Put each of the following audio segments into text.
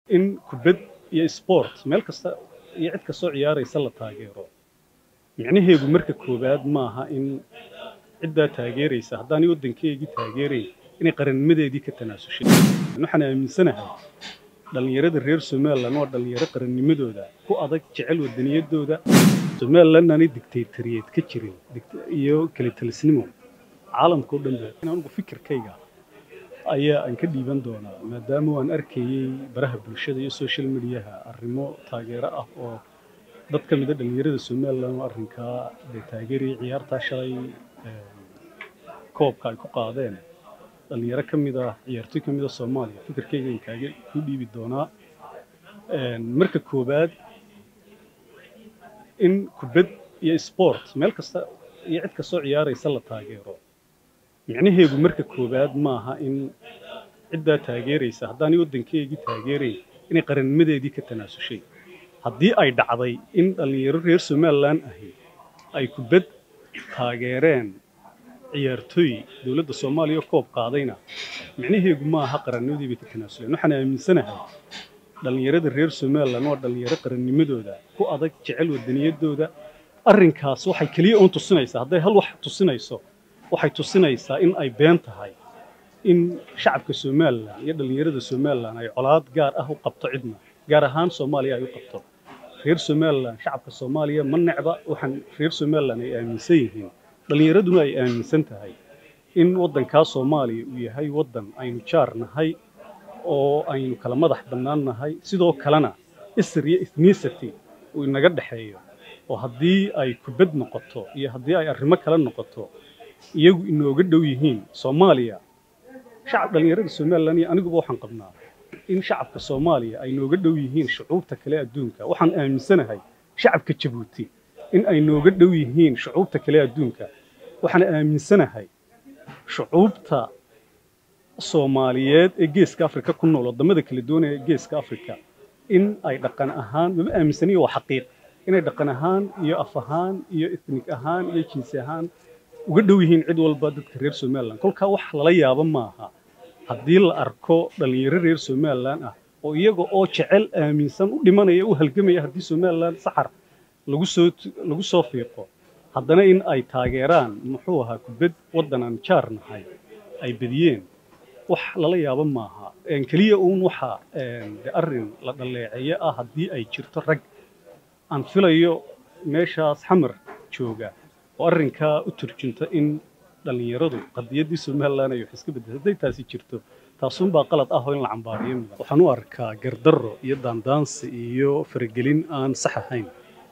in kubad iyo sport meel kasta iyo cid kastoo ciyaaraysa la taageero micnaheedu marka koowaad maaha in ciddaa taageeraysa haddaanay waddankeygii taageerayn inay qarannimadeedii ka tanaasushay waxaan aaminsanahay dhallinyarada reer somalilan waa dhallinyaro qarannimadooda ku adag jecel waddaniyadooda somalilan aanay dictatoriyeed ka jirin iyo kalitalisnimo caalamka oo dhan ba anigu fikirkayga ayaa aan ka dhiiban doonaa maadaama waan arkayey baraha bulshada iyo social mediaha arrimo taageero ah oo dad ka mida dhallinyarada somalilan oo arrinkaa dee taageerayay ciyaartaa shalay koobka ay ku qaadeen dhallinyaro ka mid ah ciyaartoy ka mid ah soomaaliya fikirkayga aan kaaga ku dhiibi doonaa marka koowaad in kubad iyo sport meel kasta iyo cid kastoo ciyaaraysa la taageero micnaheedu marka koowaad maaha in ciddaa taageeraysa haddaanay waddankeygii taageerayn inay qarannimadeedii ka tanaasushay haddii ay dhacday in dhallinyaro reer somalilan ahi ay kubad taageereen ciyaartooy dowladda soomaaliya koob qaadayna micnaheedu maaha qarannimadii bay ka tanaasuleen waxaan aaminsanahay dhallinyarada reer somalilan waa dhallinyaro qarannimadooda ku adag jecel waddaniyadooda arrinkaas waxay keliya uun tusinaysaa hadday hal wax tusinayso waxay tusinaysaa in ay been tahay in shacabka somalilan iyo dhallinyarada somalilan ay colaad gaar ah u qabto cidna gaar ahaan soomaaliya ay u qabto reer somalilan shacabka soomaaliya ma necba waxaan reer somalilan ay aaminsan yihiin dhallinyaraduna ay aaminsan tahay in waddankaa soomaaliya uu yahay waddan aynu jaar nahay oo aynu kala madax bannaan nahay sidoo kalena isr iyo ethnicity uu inaga dhexeeyo oo haddii ay kubad noqoto iyo haddii ay arrimo kale noqoto iyagu inooga dhow yihiin soomaaliya shacab dhallinyarada somalilan iyo aniguba waxaan qabnaa in shacabka soomaaliya ay nooga dhow yihiin shucuubta kale adduunka waxaan aaminsanahay shacabka jabuuti in ay nooga dhow yihiin shucuubta kale adduunka waxaan aaminsanahay shucuubta soomaaliyeed ee geeska afrika ku nool waddamada kala duwan ee geeska afrika in ay dhaqan ahaan mama aaminsaniyo waa xaqiiq inay dhaqan ahaan iyo af ahaan iyo ethnik ahaan iyo jinsi ahaan uga dhow yihiin cid walba dadka reer somalilan kolkaa wax lala yaabo maaha haddii la arko dhallinyaro reer somalilan ah oo iyaga oo jecel aaminsan u dhimanaya u halgamaya haddii somalilan saxar lagu soo lagu soo fiiqo haddana in ay taageeraan muxuu ahaa kubad waddan aan jaar nahay ay bediyeen wax lala yaabo maaha keliya uun waxa arrin la dhaleeceeyo ah haddii ay jirto rag aan filayo meeshaas xamar jooga oo arrinkaa u turjunta in dhallinyaradu qadiyaddii somalilan ay wax iska beddesay hadday taasi jirto taasuunbaa qalad ah oo in la cambaariyo mudan waxaan u arkaa gardarro iyo daandaansi iyo faragelin aan sax ahayn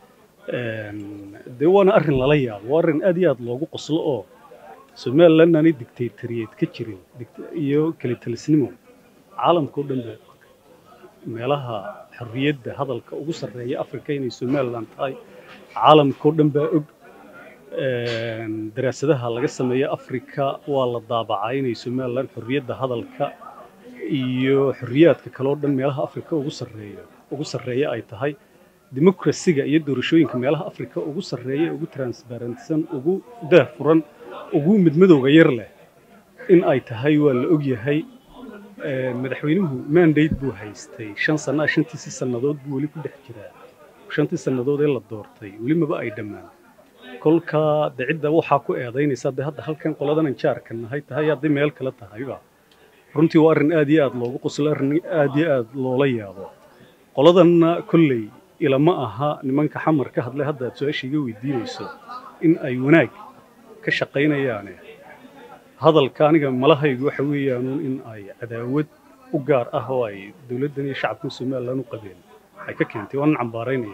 dee waana arrin lala yaabo waa arrin aad iyo aad loogu qoslo oo somalilan aanay dictatoriyeed ka jirin iyo kalitalisnimo caalamka oo dhan ba meelaha xorriyadda hadalka ugu sarreeya afrika inay somalilan tahay caalamka oo dhan baa og daraasadaha laga sameeya afrika waa la daabacaa inay somalilan xorriyadda hadalka iyo xorriyaadka kale oo dhan meelaha afrika ugu sarreeya ugu sarreeya ay tahay dimukrasiga iyo doorashooyinka meelaha afrika ugu sarreeya ugu transparentsan ugu daahfuran ugu midmadowga yar leh in ay tahay waa la ogyahay madaxweynuhu mandate buu haystay shan sana shantiisii sannadood buu weli ku dhex jiraa shantii sannadood ee la doortay weli maba ay dhammaan kolkaa de cidda waxaa ku eedaynaysa de hadda halkan qoladanan jaarka nahay tahay hadday meel kale tahayba runtii waa arrin aad iyo aad loogu qoslo arrin aad iyo aad loola yaabo qoladanna kolley ilama aha nimanka xamar ka hadlay hadda aad su-aasha iga weydiinayso in ay wanaag ka shaqaynayaane hadalka aniga malahaygu waxa weeyaanuun in ay cadaawad u gaar ah oo ay dowladdan iyo shacabkan somalilan u qabeen ay ka keentay waanan cambaaraynaya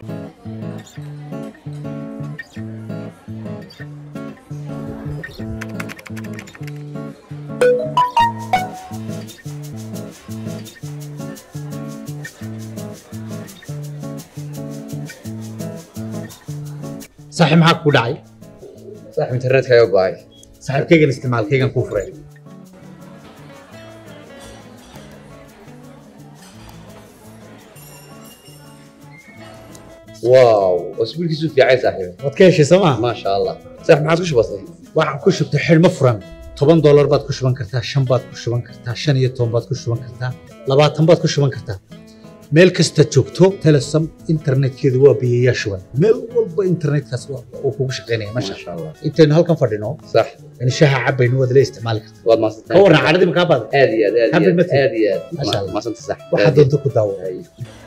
saaxiib maxaa kuu dhacay saaxiib internetka ayaa go'ay saaxiibkaygan isticmaalkaygan kuu furay waaw wasbiilkiisu fiicay saaxiib waad ka heshay soo maa maasha allah saaxiib maxaad ku shubatay waxaan ku shubtay xidhmo furan toban doolar baad ku shuban kartaa shan baad ku shuban kartaa shan iyo toban baad ku shuban kartaa labaatan baad ku shuban kartaa meel kasta joogto telesom internetkeedu waa biyayaa shuban meel walba internetkaas waa- uu kugu shaqaynaya ما masha شاء الله intaynu halkan fadhino صح in shaha cabaynu waad la isticmaali kartaa والله ما صدقت ka warran cadhadii makaa baada هذه هذه حبل هذه مثل. هذه ما شاء الله. ما صدقت صح waxaad doonto ku daawo أيوه.